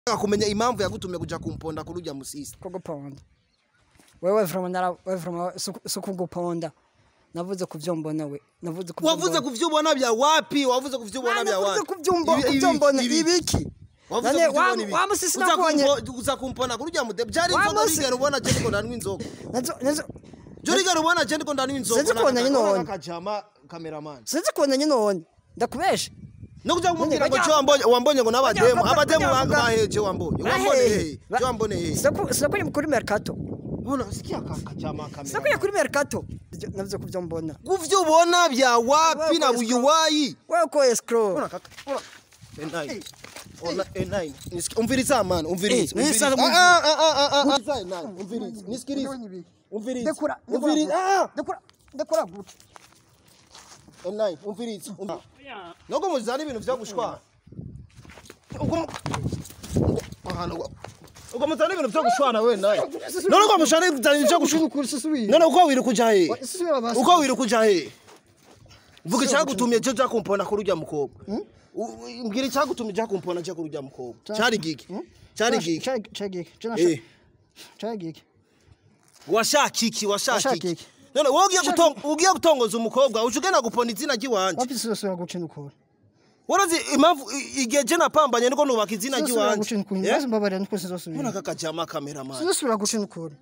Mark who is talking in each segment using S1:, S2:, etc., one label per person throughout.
S1: kumenya impamvu yagutumye kuja kumponda kuri urya musisi
S2: kuguponda wewe vroma nara wewe vroma sukuguponda navuze kuvyo mbona we navuze kuvyo
S1: wavuze
S2: mbona.
S1: kuvyo ubona bya wapi wavuze kuvyo ubona
S2: Ah,
S1: bya
S2: navuze
S1: wapi
S2: kuvyo mbo-
S1: Ibi- ibi-
S2: kuvyo mbona
S1: ibi-
S2: ibiki
S1: wavuze
S2: None
S1: kuvyo
S2: wa-
S1: ubona ibi.
S2: wa musisi
S1: Uza
S2: nakonye.
S1: kumpo- uza kumpona kuri urya mude byari
S2: Wa
S1: inzoga
S2: musi-
S1: rigera ubona je niko ndanywa inzoga
S2: nazo nazo
S1: je rigera ubona je niko ndanywa inzoga
S2: Sinzi kubona nyine none.
S1: kajama cameraman
S2: sinzi kubona nyine none ndakubesha
S1: no kuja kumubwira ngo
S2: bajya-
S1: cyo wambonye wambonye ngo n'abademu
S2: bajya-
S1: abademu
S2: bajya
S1: banga
S2: bavuga-
S1: baheje wambonye wambone he cyo wambone he
S2: sinakwiye kuri mercato
S1: Bona sikia kajama
S2: sinakwiye
S1: cameraman
S2: kuri mercato Ivyo- navuze kuvyo mbona
S1: kuvyo ubona bya wapi na
S2: Wewe
S1: buyuwayi
S2: wewe ko escrow
S1: Ona kaka, ona. Enai. Ona enai. Nisiki- Umviriza man, umviriza.
S2: Eh,
S1: umviriza.
S2: nisa-
S1: Ah, ah, ah, ah, ah, ah. Umviriza enai, umviriza. Nisikilize. Umviriza.
S2: ndekura
S1: Umviriza. Ah,
S2: ndekura ndekura guca
S1: enai, umviriza. Um- Noko muzana ibintu vyo gushwana. Uko mu- uko- ahantu wa- uko muzana ibintu vyo gushwana we naye. None uko mushana ibintu vyo gushwana. None uko wiri kuja he? Uko wiri kuja he? Vuga icyagutumye cyo cyo kumpona kuri urya mukobwa. U- u- Mbwira icyagutumye cyo kumpona cyo kuri urya mukobwa. Cyari giki? Cyari giki? Eh.
S2: chagiki
S1: washaka iki washaka
S2: Washaka
S1: iki
S2: iki?
S1: none wowe ugiye gutonga ugiye gutongoza umukobwa uje ugenda gupona izina ry'iwanje
S2: wapi sisosora gucina ukuri
S1: warazi impamvu i- igihe je napambanye niko nubaka izina
S2: sisosora
S1: ry'iwanje
S2: gucina ukuri
S1: Eh?
S2: maze mbabarira niko
S1: mbona
S2: sizosubira
S1: kakajama cameraman
S2: sizosubira gucina ukuri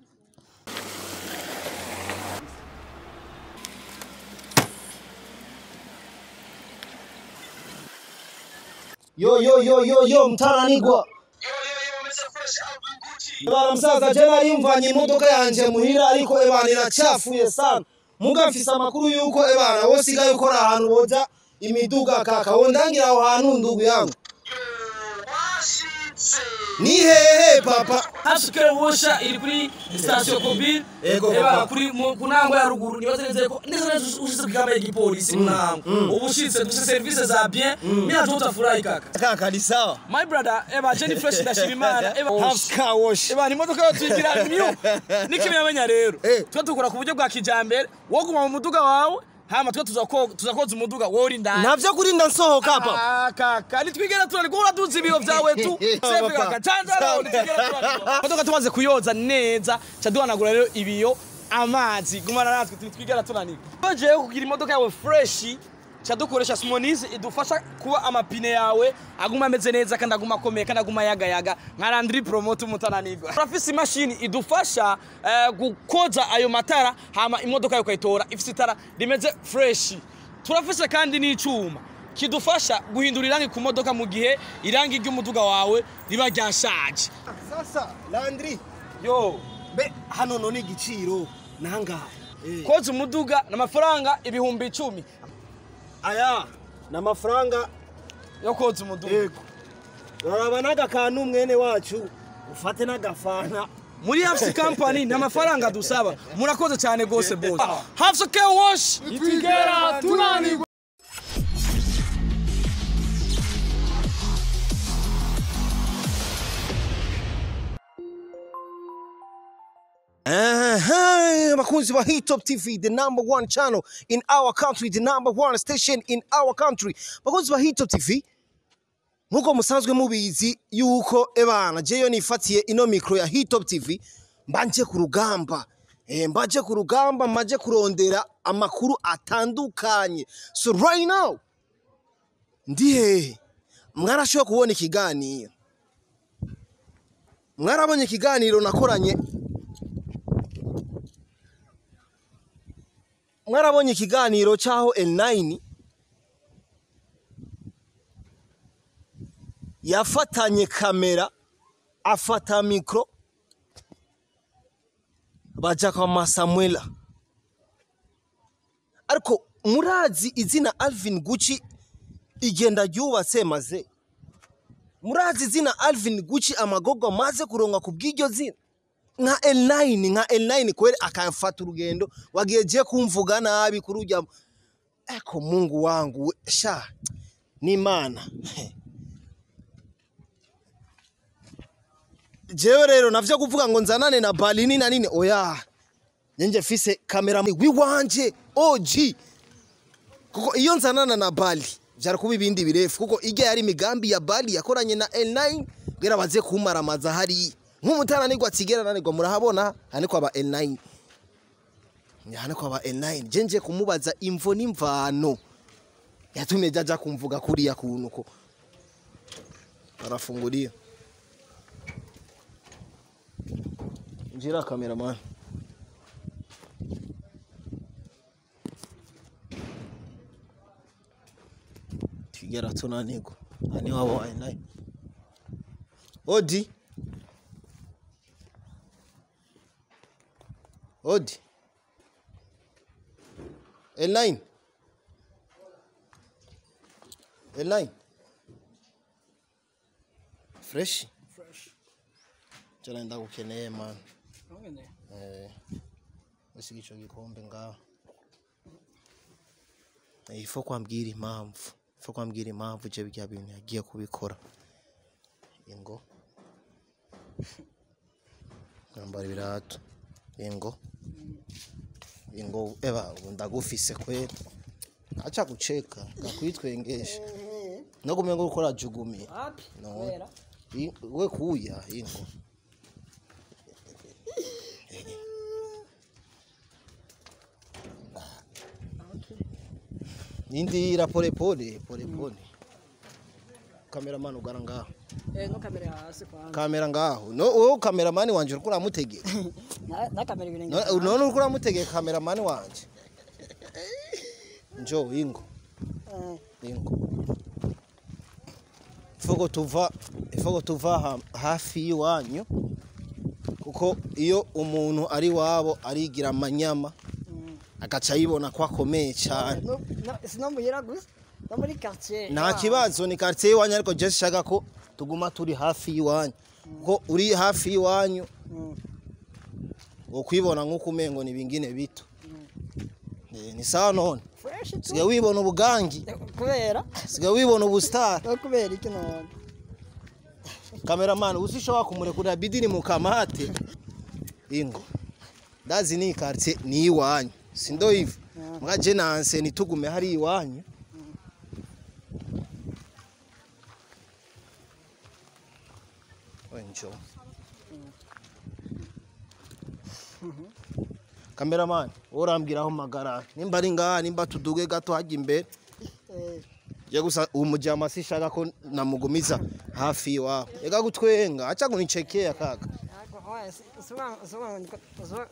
S1: yo yo yo yo yo mtaranigwa Bana msaza je nari mvanye imodoka yanje muhira ariko ebana iracafuye sana muga mfise amakuru yuko ebana wosigaye ukora ahantu boza imiduga kaka wondangira aho hantu ndugu yangu ni hehe papa
S3: hasuke wosha iri kuri sitasiyo kobiri
S1: Ego,
S3: eba
S1: papa.
S3: kuri mu- ku ntango ya ruguru nibaze neza ko neza neza ushitse ku kamba y'igipolisi mu ntango ubu ushitse dufite serivisi za bien mina tu utafurahi kaka
S1: kaka ni sawa
S3: my brother eba jenny fresh ndashima imana eba
S1: Half car wash
S3: eba ni imodoka yo tuyigira new n'ikimenyamenya rero
S1: Eh.
S3: twe dukora ku buryo bwa kijambere wo guma mu muduga wawe hama twe tuzako- tuzakoza umuduga wowe uri indani
S1: navyo kurinda nsohoka papa
S3: Ah, kaka nitwigera turariko uraduza ibiyo vyawe tu sefe kaka canzara nitwigera turariko modoka tumaze kuyoza neza ca duhanagura rero ibiyo amazi gumana natwe nitwigera tunanirwa jewe kugira imodoka yawe freshi ca dukoresha simonize idufasha kuba amapine yawe aguma ameze neza kandi aguma akomeye kandi aguma yagayaga nka landri promote umutananirwa turafise imashini idufasha eh, gukoza ayo matara hama imodoka yawe ukayitora ifise itara rimeze freshi turafise kandi n'icuma kidufasha guhindura irangi ku modoka mu gihe irangi ry'umuduga wawe riba ryashaje
S1: sasa landri
S3: yo
S1: be hano none igiciro nangahe Eh.
S3: koza umuduga ni amafaranga ibihumbi icumi
S1: aya ni amafaranga
S3: yo koza umuduga
S1: yego uraraba n'agakantu mwene wacu ufate n'agafana
S3: muri hafsi kampani nta mafaranga dusaba murakoze cyane rwose bose hafsi ke wash itwigera tunanirwa
S1: Aha, bakunzi ba Hitop TV, the number one channel in our country, the number one station in our country. Bakunzi ba Hitop TV, nkuko musanzwe mubizi yuko ebana jeyo nifatiye ino mikro ya Hitop TV mbanje ku rugamba eh, mbaje ku rugamba maje kurondera amakuru atandukanye so right now ndi hehe mwarashoboye kubona ikiganiro mwarabonye ikiganiro nakoranye mwarabonye ikiganiro cyaho L9 yafatanye kamera afata mikro baja kwa Masamuela ariko murazi izina Alvin Gucci igenda ryubatse maze murazi izina Alvin Gucci amagogo maze kuronka ku bw'iryo zina nka L9 nka L9 kweli akafata urugendo wagiye je kumvuga nabi kuri ujya eko Mungu wangu we, sha ni Imana jewe rero navyo kuvuga ngo nzanane na balini na nini oya nyenje fise kamera wiwanje OG kuko iyo nzanana na bali vyari kuba ibindi birefu kuko ijya yari imigambi ya bali yakoranye na L9 bwira baze kumaramaza hariya nk'umutananirwa atsigera nanirwa murahabona hane kwa ba L9 hane kwa ba L9 je nje kumubaza imvo n'imvano yatumye jaja kumvuga kuriya kuntu ko arafungulia njira cameraman tigera tunanirwa hani wabo L9 odi odi L9 L9 fresh jana ndagukeneye man eh ese ico gikombe ngaho Eh, ifo kwambwira impamvu ifo kwambwira impamvu je bya bintu yagiye kubikora ingo ngambara ibirato ingo ingo eba ubu ndagufise kwera acha kucheka ngakwitwengesha no kumengo ukora jugumi
S2: Wapi?
S1: no
S2: Wera.
S1: I- we kuya ingo nindira pole pole pole pole cameraman ugara ngaho
S2: Eh, no kamera hasi kwanza.
S1: kamera ngaho no wowe cameraman wanje uriko uramutegeka
S2: Na na kamera ibirenge.
S1: No- none uriko uramutegeka cameraman wanje njo ingo
S2: Eh,
S1: ingo ifoko tuva ifoko tuva ha- hafi y'iwanyu kuko iyo umuntu ari wabo arigira amanyama
S2: mm.
S1: agaca yibona ko akomeye cyane
S2: No, no, sino muhira gusa. No muri quartier.
S1: nta kibazo ni quartier y'iwanyu ariko je shaka ko tuguma turi hafi y'iwanyu kuko uri hafi y'iwanyu
S2: Mm.
S1: ukwibona nk'uko umengo ni bingine bito Eh, ni sawa none
S2: Fresh tu.
S1: sigaye wibona ubugangi
S2: Eh, Kubera.
S1: sigaye wibona ubusitari
S2: No kubera iki none.
S1: Cameraman usishobora kumurekurira bidini mu kamate ingo ndazi ni quartier ni iwanyu sindo hivi mga je nanse nitugume hari iwanyu wenjo Cameraman urambwira aho magara nimba ari ngaha nimba tuduge gato hajya imbere
S2: Eh,
S1: ya gusa umujama sishaka ko namugumiza hafi iwabo ega gutwenga acha kunichekea kaka
S2: ako oya suba suba suba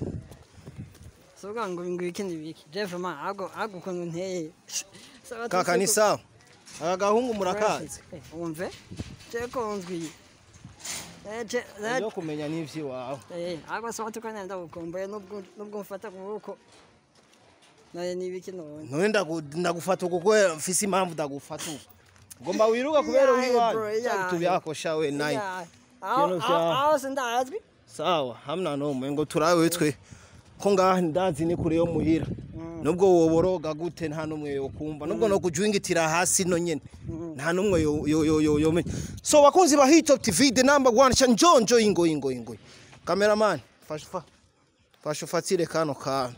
S2: suba ngo ngo ikindi biki. Jeff ma ago ago kuntu nteye. Sawa
S1: kaka ni sawa aka gahungu murakazi
S2: Eh, Umve. Je konzwi. Eh je
S1: yo kumenya n'ivy'iwawe
S2: Eh, agwa sawa tukana ndagukumbuye nubwo nubwo mfata kubuko. Naye nibiki none.
S1: none ndagu- ndagufata uko kubera mfise impamvu ndagufata uko ngomba wiruka kubera
S2: Yeah,
S1: wiwanyu
S2: bro, yeah.
S1: cyari tubyakosha we nayi
S2: Yeah. Aho
S1: Kintu
S2: aho
S1: vya-
S2: aho sindazwi.
S1: sawa hamna nomwe ngo turawe twe ko ngaha ndazi ni kure yo muhira nubwo woboroga gute nta numwe yokumva nubwo no kujwingitira hasi no nyene nta numwe yo yo yo yo yo so bakunzi ba Hit Top TV the number one cha njonjo ingo ingo ingo cameraman fasha fa fasha ufatire kano kana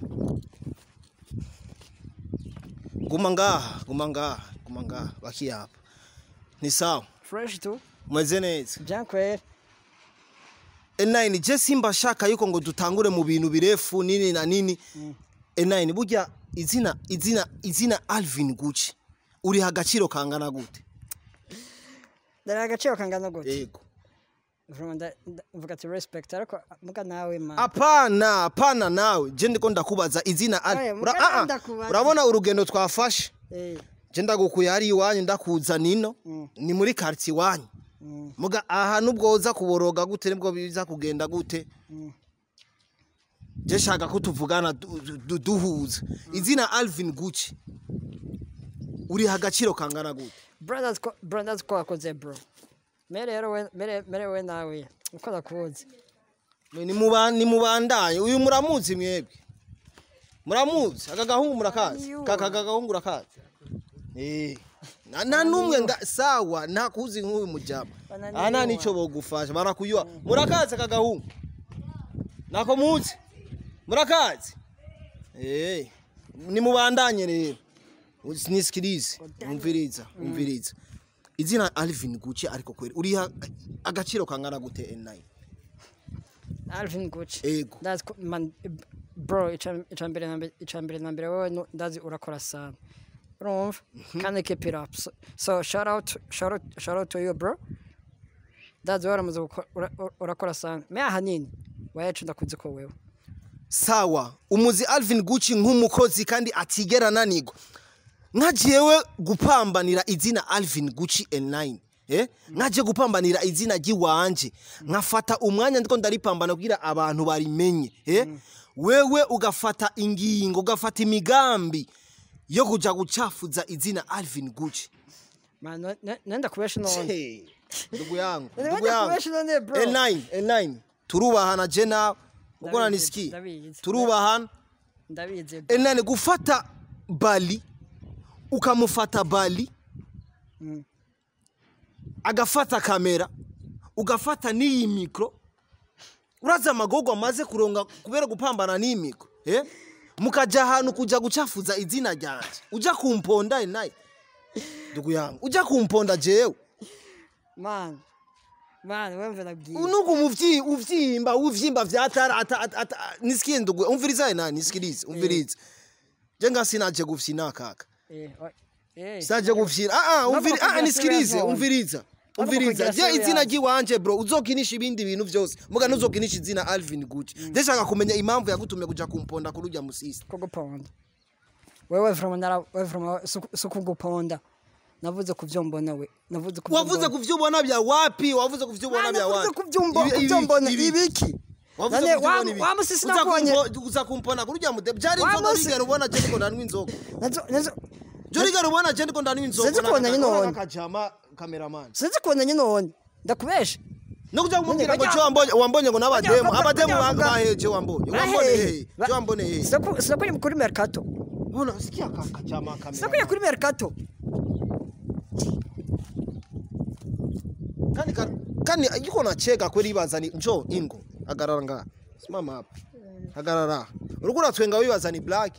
S1: guma ngaha guma ngaha guma ngaha baki hapa ni sawa
S2: Fresh tu.
S1: mweze neza
S2: Jean Claire.
S1: N9 je simba shaka yuko ngo dutangure mu bintu birefu nini na nini N9 burya izina izina izina Alvin Gucci uri hagaciro kangana gute
S2: Dara agaciro kangana gute.
S1: yego
S2: Vraiment nda- nda- mvuga ati respect ariko muga nawe ma.
S1: apana apana nawe je ndiko ndakubaza izina Al-
S2: Oya,
S1: Ura-
S2: muga
S1: ah, ah,
S2: ndakubaza.
S1: urabona urugendo twafashe
S2: Eh.
S1: je ndagukuye hari iwanyu ndakuza nino
S2: Mm.
S1: ni muri quartier iwanyu
S2: Mm.
S1: muga aha nubwo uza kuboroga gute nibwo biza kugenda gute
S2: Mm.
S1: je shaka ko tuvugana du- du- duhuza izina Alvin Gucci uri hagaciro kangana gute
S2: Brothers ko brothers ko akoze bro. Mere rero we mere mere we nawe. Uko nakuzi.
S1: Mwe ni muba- ni mubandanye uyu muramuzi mwebwe muramuzi aka gahungu murakazi
S2: Ayo.
S1: kaka aka gahungu urakazi eh na, na numwe nga sawa nta kuzi nk'uyu mujama
S2: Bananiwa.
S1: ana nico bogufasha barakuyuha murakazi aka gahungu nako muzi murakazi eh ni mubandanye rero nisikilize umviriza umviriza izina Alvin Gucci ariko kweri uriha agaciro kangana gute N9
S2: Alvin Gucci
S1: Ego.
S2: ndazi ko man bro ica ica mbere na mbere ica mbere na mbere wowe no- ndazi urakora sana urumva kandi keep it up so, so shout out shout out shout out to you bro ndazi waramaze gukora ura- ura- urakora sana me ahanini wayacu ndakunze ko wewe
S1: sawa umuzi Alvin Gucci nk'umukozi kandi atigera ananirwa nka jewe gupambanira izina Alvin Gucci N9 eh nkaje gupambanira izina ry'iwanje nkafata umwanya ndiko ndaripambana kugira abantu barimenye eh wewe ugafata ingingo ugafata imigambi yo kuja gucafuza izina Alvin Gucci
S2: man no- no- nenda kubesha none
S1: Hey, ndugu yangu
S2: Nenda
S1: ndugu yangu
S2: kubesha none bro
S1: N9 N9 turubahana je nawe ubwo
S2: Ndabizi,
S1: nanisikiye
S2: ndabizi.
S1: turubahana
S2: ndabizi bro.
S1: enani gufata bali ukamufata bali agafata kamera ugafata n'iyi mikoro urazi amagogo amaze kuronga kubera gupambana n'iyi mikoro eh? mukaja ahantu kuja gucafuza izina ryanje uja kumponda enayi ndugu yangu uja kumponda jewe
S2: man man wemve nabwiye
S1: nuko umuvyi uvyimba uvyimba vyatara ata, ata, ata, nisikie ndugu umviriza enani nisikilize umvirize je ngasinaje gufyina kaka
S2: eh wa- eh
S1: saje gufyina ah ah umviri
S2: Ntabwo
S1: ah nisikilize
S2: kugira
S1: umviriza
S2: Ntabwo
S1: umviriza
S2: kugira
S1: je izina
S2: serious.
S1: ry'iwanje bro uzokinisha ibindi bintu vyose muga ntuzokinisha izina Alvin Gucci ndashaka kumenya impamvu yagutumye kuja kumponda kurujya musisi
S2: kuguponda wewe from nara wewe from sukuguponda navuze kuvyo mbona we navuze kuvyo
S1: wavuze
S2: mbona.
S1: kuvyubona bya wapi wavuze kuvyubona
S2: Ah,
S1: bya
S2: navuze
S1: wapi
S2: kuvyo mbo-
S1: Ibi-
S2: kuvyo
S1: ibi-
S2: mbona
S1: ibi-
S2: ibiki
S1: wavuze
S2: nane
S1: kuvyubona
S2: wa
S1: ibi.
S2: wa musisi
S1: Uza
S2: nakonye
S1: kumpo- uza kumpona kurujya mude byari
S2: Wa
S1: inzoga
S2: musi-
S1: bigera ubona je ndiko ndanywa inzoga
S2: nazo nazo
S1: je rigera ubona je ndiko ndanywa inzoga
S2: Sinzi kubona nyine
S1: Urabona
S2: none.
S1: akajama cameraman
S2: sinzi kubona nyine none ndakubesha
S1: no kuja kumubwira ngo
S2: bajya-
S1: cyo wambonye wambonye ngo n'abademu
S2: bajya-
S1: abademu
S2: bajya bavuga-
S1: baheje wambonye wambone hehe cyo wambone hehe
S2: sinakuriye kuri mercato
S1: Bona sikia akajama kamera
S2: sinakuriye kuri mercato
S1: kandi ka- kandi yuko nacheka kweli bazani njo ingo agarara nga simama hapa agarara uriko uratwenga wibaza ni black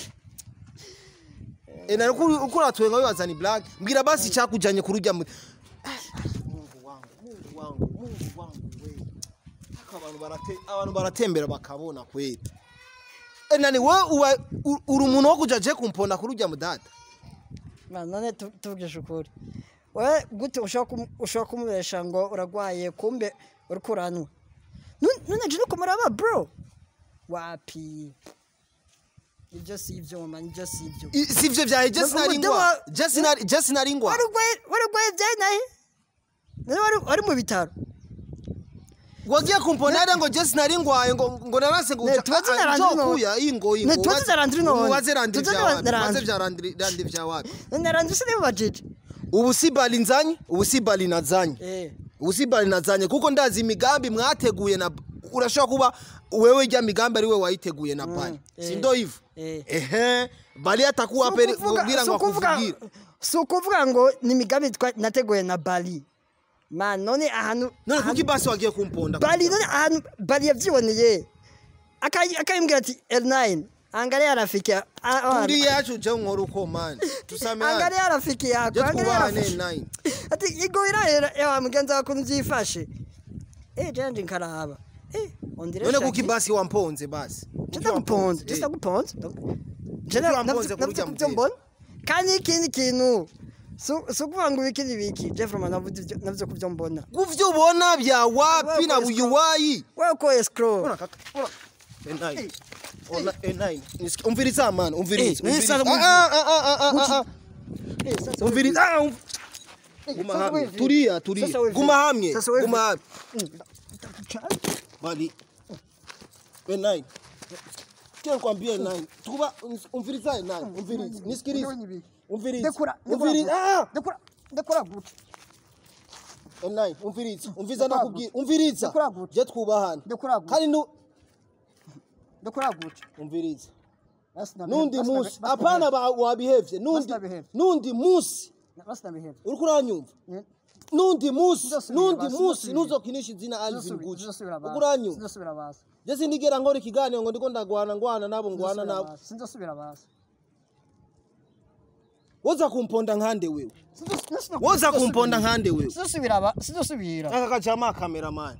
S1: ena uriko uriko uratwenga wibaza ni black mbwira basi cyakujanye kurujya mu Mungu wangu Mungu wangu Mungu wangu we Aka abantu barate abantu baratembera bakabona kweli ena ni wowe uba u- uri umuntu wo kuja je kumponda kurujya mu data
S2: Man, none tu- tuvugishe ukuri we gute ushobora kumu- ushobora kumubesha ngo uragwaye kumbe uriko uranwa Nu- none je nuko muraba bro wapi ibyo si ibyo mama nibyo si ibyo
S1: I- sivyo vyahe je
S2: Nubwo
S1: sinari
S2: umutima-
S1: ngwa je sinari je sinari ngwa
S2: warugwaye warugwaye byaye nahe none wari- wari mu bitaro
S1: wagiye kumponera ngo je sinari ngwaye ngo ngo narase ngo
S2: Ne, tubaze na Landry none.
S1: kuya ingo ingo
S2: Ne, tubaze na Landry none.
S1: waze randi
S2: Tubaze
S1: vya
S2: na
S1: wapi waze
S2: Landry.
S1: vya randi randi vya wapi
S2: none naranze se niba bajije
S1: ubu si bali nzanye ubu si bali nazanye
S2: eh
S1: ubu si bali nazanye kuko ndazi imigambi mwateguye na urashobora kuba wewe ijya migambi ari we wayiteguye na bali
S2: eh.
S1: si ndo hivyo
S2: Eh.
S1: ehe bali atakuwa pere kugira ngo akuvugire
S2: si ukuvuga ngo ni imigambi twa- nateguye na bali man none ahantu
S1: none
S2: ahantu-
S1: kuki basi wagiye kumponda
S2: bali none ahantu bali yavyiboneye Akayi- akayimbwira ati L9 angalia rafiki ya- a- a-
S1: turi yacu je nkora uko man tusameane
S2: angalia rafiki yako
S1: je
S2: angalia
S1: twubahane
S2: rafiki
S1: nine
S2: ati igwira ewa mugenzi wako nvyifashe eh janje nkaraba eh ondire
S1: none kuki basi wamponze basi
S2: Jenda guponza, jenda guponza. Jenda
S1: wamponze kurya
S2: navyo
S1: mutego.
S2: mbona. Kandi ikindi kintu so so kuvuga ngo ibiki n'ibiki Jeffrey navuze ivyo- navyo kuvyo mbona.
S1: kuvyo ubona vya wapi na
S2: Wewe
S1: buyuwayi
S2: Wewe ko escrow.
S1: Ona kaka, ona. Enai. Ona enai. Nisiki- Umviriza man, umviriza.
S2: Eh,
S1: umviriza.
S2: sasa
S1: Ah, ah, ah, ah, ah, ah, ah.
S2: Eh sasa
S1: Umviriza. Ah, um- Guma
S2: sasa
S1: hamwe.
S2: wewe-
S1: Tulia, tulia.
S2: Sasa wewe-
S1: Guma hamwe.
S2: Sasa wewe-
S1: Guma hamwe. Bali. Enai. Kile kwambia enai. Tukuba umviriza enai. Umviriza. Nisikilize. Umviriza.
S2: Dekura.
S1: Umviriza. Ah,
S2: Dekura. Dekura guca.
S1: enai. Umviriza. Umviriza nakubwira. Umviriza.
S2: Dekura gute.
S1: Je twubahana.
S2: Dekura gute.
S1: Kandi nu
S2: Dekura guca.
S1: umviriza.
S2: Basi na
S1: nundi
S2: basi na-
S1: musi
S2: basi na-
S1: apana ba- wabihevye nundi
S2: Bastabihevye.
S1: nundi musi
S2: Basi na behave.
S1: uriko uranyumva
S2: Eh,
S1: nundi musi
S2: Ndosubira
S1: nundi
S2: basi,
S1: musi
S2: ndosubira.
S1: nuzokinisha izina Alvin
S2: Ndosubira-
S1: Gucci
S2: ndosubira basi.
S1: uriko uranyumva
S2: Ndosubira basi.
S1: je sindigera nkora ikiganiro ngo ndiko ndagwana ngwana nabo ngwana
S2: Ndosubira
S1: nabo
S2: basi. Ndosubira basi.
S1: woza kumponda nkande wewe woza kumponda nkande wewe
S2: sidusubira ba sidusubira
S1: aka kajama cameraman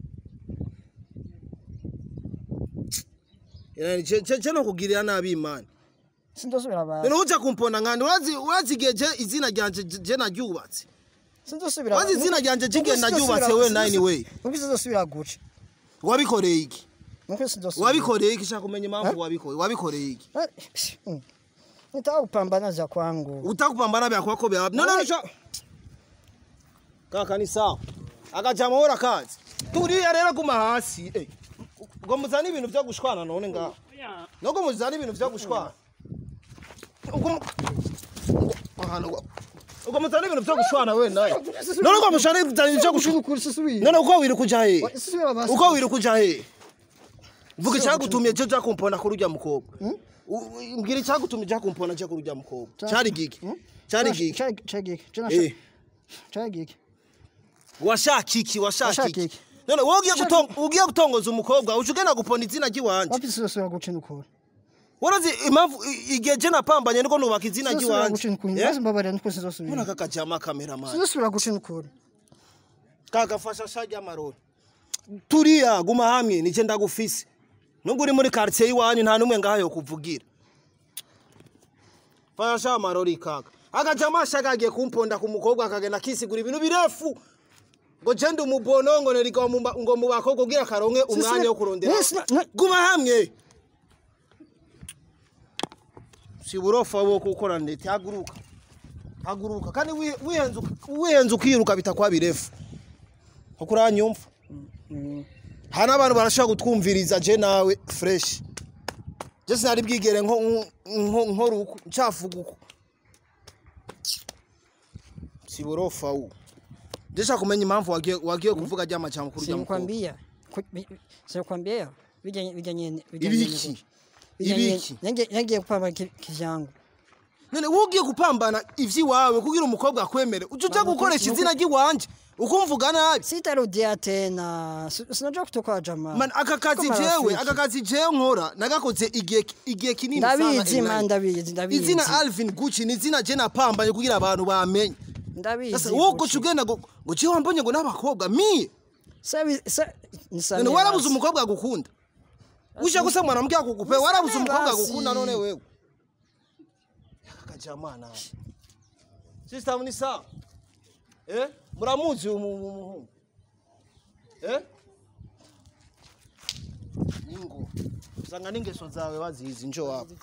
S1: yani je je je no kugirira nabi imana
S2: sidusubira ba
S1: none uza kumponda nkande urazi urazi igihe je izina ryanje je- je naryubatse
S2: sidusubira
S1: urazi izina ryanje jige naryubatse we nine way
S2: nuko sidusubira guca
S1: wabikoreye iki
S2: nuko sidusubira
S1: wabikoreye iki shaka kumenya impamvu wabikoreye wabikoreye iki
S2: nitaka kupambana za kwangu
S1: utakupambana bya kwako bya none none kaka ni sawa akajama hora kazi turiya rero guma hasi eh ngo muzane ibintu byo gushwana none ngaho nubwo muzane ibintu byo gushwana ubwo mu- ahantu ngo- ubwo muzane ibintu byo gushwana we naye none ubwo mushane ibintu byo gushwana
S2: ukuri sidusubira
S1: none uko wiri kuja he
S2: sidusubira ba
S1: uko wiri kuja he vuga icyagutumye cyo cyakumpona kuri urya mukobwa U- u- mbwira icyagutumye cyakumpona cyo kuri urya mukobwa cyari giki cyari giki
S2: chagiki
S1: Eh.
S2: chagiki
S1: washaka iki washaka
S2: Washaka
S1: iki
S2: iki?
S1: none wowe ugiye guton- ugiye gutongoza umukobwa uje ugenda gupona izina ry'iwanje
S2: wapi sidusubira guca nukuri
S1: warazi impamvu i- igihe je napambanye niko nubaka izina
S2: sidusubira guca
S1: ry'iwanje
S2: nukuri
S1: Eh?
S2: maze mbabarira nuko
S1: mbona
S2: sidusubira
S1: aka kajama kameramani
S2: sidusubira guca nukuri
S1: kagafasha sha ry'amarori turiya guma hamwe nije ndagufise nubwo uri muri quartier y'iwanyu nta numwe ngaha yo kuvugira fasha sha amarori kaka akajama shagagiye kumponda ku mukobwa akagenda akisigura ibintu birefu ngo je ndi umubono ngo neriga mu ba- ngo mu bakobwa ugira karonke umwanya wo kurondera
S2: Yes, na- na-
S1: guma hamwe si burofa wo gukora ndetse haguruka haguruka kandi wi- wihenze uka- wihenze ukiruka bitakwa birefu kuko uranyumva hari n'abantu barashobora gutwumviriza je nawe fresh je sinari bwigere nko nko- nkora uko ncafuga uko si burofa wo je shaka kumenya impamvu wagiye wagiye kuvuga rya majambo kuri rya mukobwa
S2: sinikwambia Ku- bi- sinikwambia bijanye bijanye
S1: Ibiki? Ibiki?
S2: yagiye kupamba ki- kivyangu
S1: none wowe ugiye gupambana ivy'iwawe kugira umukobwa akwemere uje uja gukoresha izina ry'iwanje ukumvuga nabi
S2: sitarudia tena Si- sinajua kutoka jamaa
S1: Man, aka kazi
S2: Kama
S1: jewe
S2: rafiki.
S1: aka kazi jewe nkora nagakoze igihe igihe kinini sana
S2: ndabizi
S1: Elena.
S2: man ndabizi ndabizi
S1: izina Alvin Gucci ni izina je napambanye kugira abantu bamenye
S2: ndabizi
S1: sasa wowe uko
S2: Gucci.
S1: ugenda ngo ngo jewe wambonye ngo n'abakobwa mie
S2: Sabi- sa- nisamee
S1: none warabuze
S2: basi.
S1: umukobwa agukunda uje gusema mwanamke akukupe warabuze
S2: Nisamee
S1: umukobwa
S2: basi.
S1: agukunda none wewe akajamana sister ni sawa eh muramuzi uyu mu- mu- muhungu eh ningo usanga n'ingeso zawe wazizi njo wapo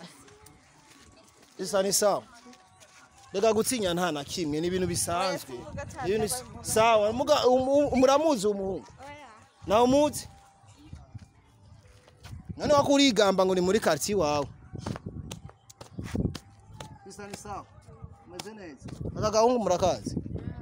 S1: isa ni sawa reka gutsinya nta na kimwe ni ibintu bisanzwe Ni ibintu bis- sawa muga- um- um- muramuzi umuhungu nawe umuzi none wako urigamba ngo ni muri quartier wawe isa ni sawa umeze neza aka gahungu murakazi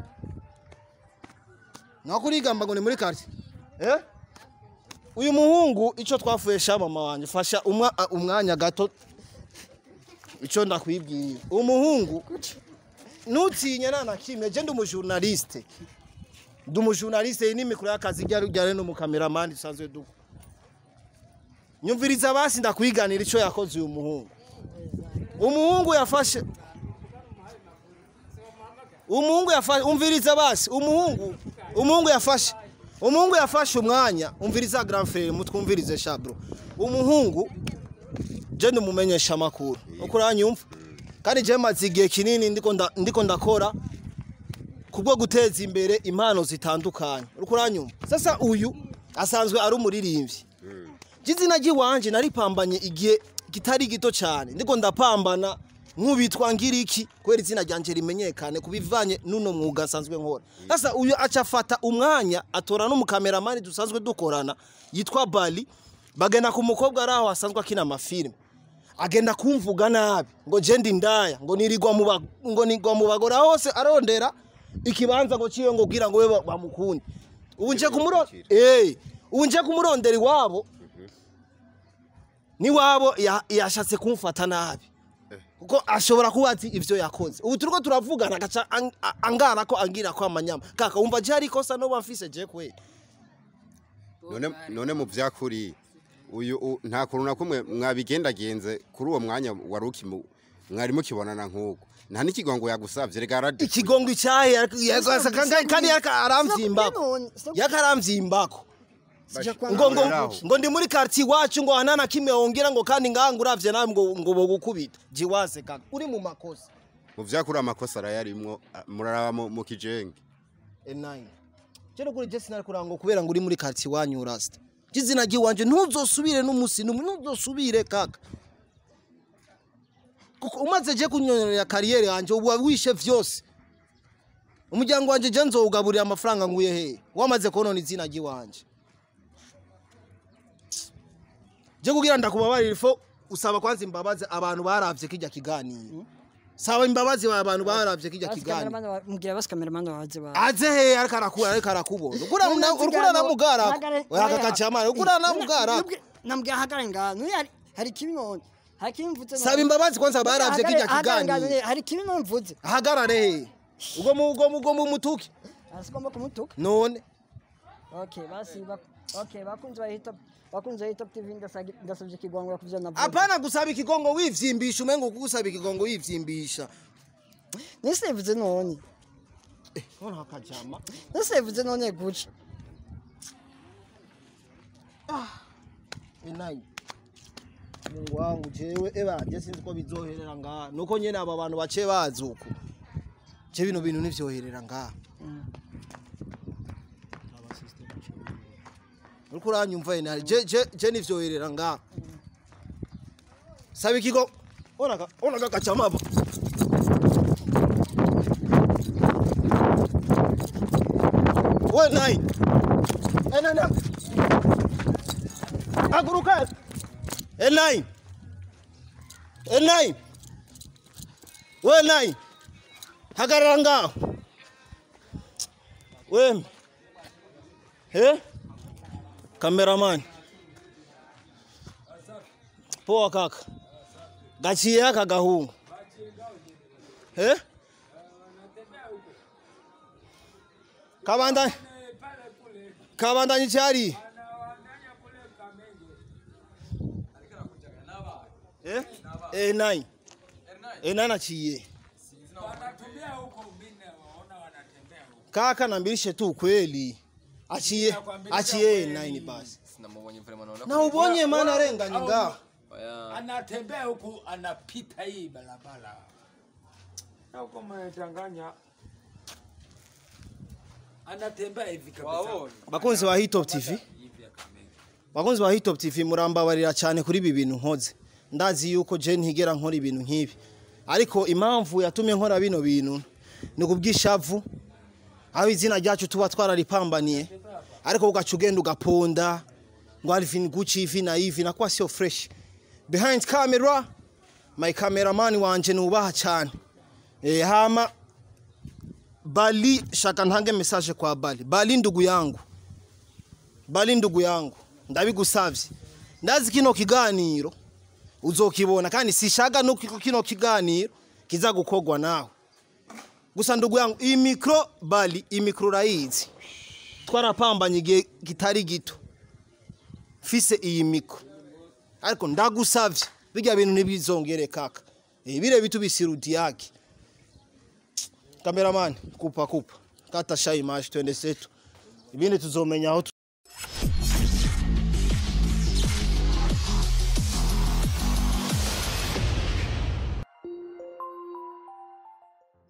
S1: nako urigamba ngo ni muri quartier eh uyu muhungu ico twafuyesha mama wanje fasha umwa a- umwanya gato ico ndakwibwira uyu muhungu nutinye nana kimwe je ndi umujournaliste ndi umujournaliste iyi ni mikoro y'akazi ryari ryari n'umukameramani dusanzwe duko nyumviriza basi ndakwiganira ico yakoze uyu muhungu umuhungu yafashe umuhungu yafashe umviriza basi umuhungu umuhungu yafashe umuhungu yafashe umwanya umviriza grand frère mutwumvirize shabro umuhungu je ndumumenyesha amakuru uko uranyumva kandi je maze igihe kinini ndiko nda- ndiko ndakora kubwo guteza imbere impano zitandukanye uko uranyumva sasa uyu asanzwe ari umuririmbyi izina ry'iwanje naripambanye igihe kitari gito cyane ndiko ndapambana nk'ubitwa ngiriki kubera izina ryanje rimenyekane kubivanye n'uno mwuga asanzwe nkora sasa uyu aca afata umwanya atora n'umukameramani dusanzwe dukorana yitwa bali bagenda ku mukobwa ari aho asanzwe akina amafilime agenda kumvuga nabi ngo je ndi ndaya ngo nirirwa mu ba- ngo nigwa mu bagore aho hose arondera ikibanza ngo ciyo ngo kugira ngo we ba- bamukunde ubu nje kumuro eh ubu nje kumurondera iwabo niwabo ya- yashatse kumfata nabi kuko ashobora kuba ati ivyo yakoze ubu turiko turavugana agaca ang- a- angana ko angira ko amanyama kaka wumva je hari ikosa no bamfise je kwe
S4: none none mu byakuri uyu u- nta kuntu na kumwe mwabigendagenze kuri uwo mwanya wari ukimu mwari mukibonana nk'uko nta n'ikigongo yagusavye rega arade
S1: ikigongo icyahe yakasa kandi yaka aramvyimbako
S2: none, sio-
S1: yaka aramvyimbako
S2: Sija kwa-
S1: ngo ngo
S4: Aho.
S1: ngo ndi muri quartier iwacu ngo hanana kimwe wongera ngo kandi nganga uravye nawe ngo ngo bogukubita jiwaze kaka uri mu makosa
S4: mu vyakuri amakosa arayarimwo a- muraraba mu- mu kijenge
S1: E9 Jero kuri Jesse nari kurango kubera ngo uri muri quartier iwanyu urasta Jizina giwanje ntuzosubire n'umusi numwe ntuzosubire kaka kuko umaze je kunyonyorera kariyeri yanje ubu wishe vyose umuryango wanje je nzowugaburira amafaranga nguye he wamaze konona izina giwanje je kugira ndakubabarira ifo usaba kwanza imbabazi abantu baravye kijya kiganiro saba imbabazi abantu baravye kijya
S2: basi
S1: kiganiro
S2: cameraman wa- mbwira basi cameraman waje ba
S1: aze he ariko arakura ariko arakubona ukura
S2: None
S1: na-
S2: nzigano-
S1: urikura na mugara
S2: Hagare-
S1: oya
S2: hagare-
S1: kakacamara ukura na mugara
S2: Nubwi- nambwira hagare ngaha nuyu hari hari kibi none hari kibi mvuze none.
S1: saba imbabazi kwanza baravye kijya
S2: Hagare- hagare ngaha
S1: kiganiro
S2: none, hari kibi none mvuze
S1: ahagarare he ubwo mu ubwo mu ubwo mu mutuki
S2: asigomba kumutuka
S1: none
S2: okay basi bak okay bakunze bahita bakunze bahita TV ndasagi- ndasabye ikigongo kuvyo navuze
S1: apana gusaba ikigongo wivyimbisha umengo kugusaba ikigongo wivyimbisha
S2: nisevuze none
S1: none hakajama
S2: nisevuze none guca
S1: enayi mungu wangu jewe eba je sinzi ko bizoherera ngaha nuko nyene aba bantu bace bazi uku je bino bintu nivyoherera ngaha uriko uranyumva ene je je je nivyoherera ngaha saba ikigo ona ka ona ka kacama hapa we nayi enana aguruka E9 E9 we 9 hagarara ngaho we he cameraman poa kaka gaciye aka gahungu he kabandanye kabandanye cyari Eh? Eh, nine. Eh, nine achiye. Kaka nambilishe tu kweli. Achiye. Achiye nine basi.
S5: Sinamubonye vraiment naona
S1: Na ubonye maana renga nyinga.
S5: Oya.
S6: anatembea huku anapita hii barabara na huko mnachanganya anatembea hivi kabisa
S1: Bakunzi ba Hit Top TV.
S6: hivi akamenya
S1: Bakunzi ba Hit Top TV murambabarira cyane kuri ibi bintu nkoze. Ndazi yuko je ntigera nkora ibintu nk'ibi. Ariko impamvu yatumye nkora bino bintu ni kubwishavu. Aho izina ryacu tuba twararipambaniye. Ariko ugaca ugenda ugaponda ngo Alvin Gucci hivi na hivi na kwa sio fresh. Behind camera my cameraman wanje nubaha cyane. Eh hama Bali shaka ntange message kwa Bali. Bali ndugu yangu. Bali ndugu yangu ndabigusavye ndazi kino kiganiro uzokibona kandi sishaka no kino kiganiro kiza gukogwa nawe gusa ndugu yangu iyi mikro bali iyi mikro urayizi twarapambanye igihe kitari gito fise iyi mikro ariko ndagusavye bijya bintu ntibizongere kaka Eh, bire bitu bisirudi yake cameraman kupa kupa kata sha image twende setu ibindi tuzomenya aho tu-